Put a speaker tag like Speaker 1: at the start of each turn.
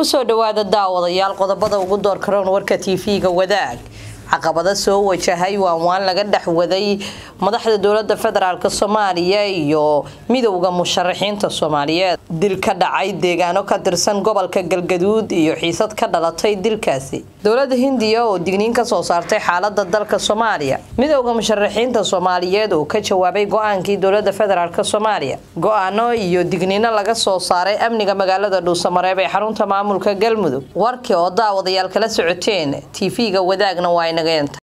Speaker 1: kusoo dhawaada daawadayaal qodobada ugu door karoon warka tv-ga wadaag caqabada soo wajahay waan waan laga dhexwaday madaxda dowlada federaalk soomaaliya iyo midowda musharaxiinta soomaaliyeed dil ka dhacay deegaano ka tirsan gobolka galgaduud iyo xiisad ka dhalatay dilkaasi dowlada hindiya oo digniin kasoo saartay xaalada dalka soomaaliya midowda musharaxiinta soomaaliyeed oo ka jawaabay go-aankii dowlada federaalk soomaaliya go-aano iyo digniino laga soo saaray amniga magaalada dhuusamareeb ee xarunta maamulka galmudug warkii oo daawadayaal kala socoteen tv-ga wadaagna waa inageenta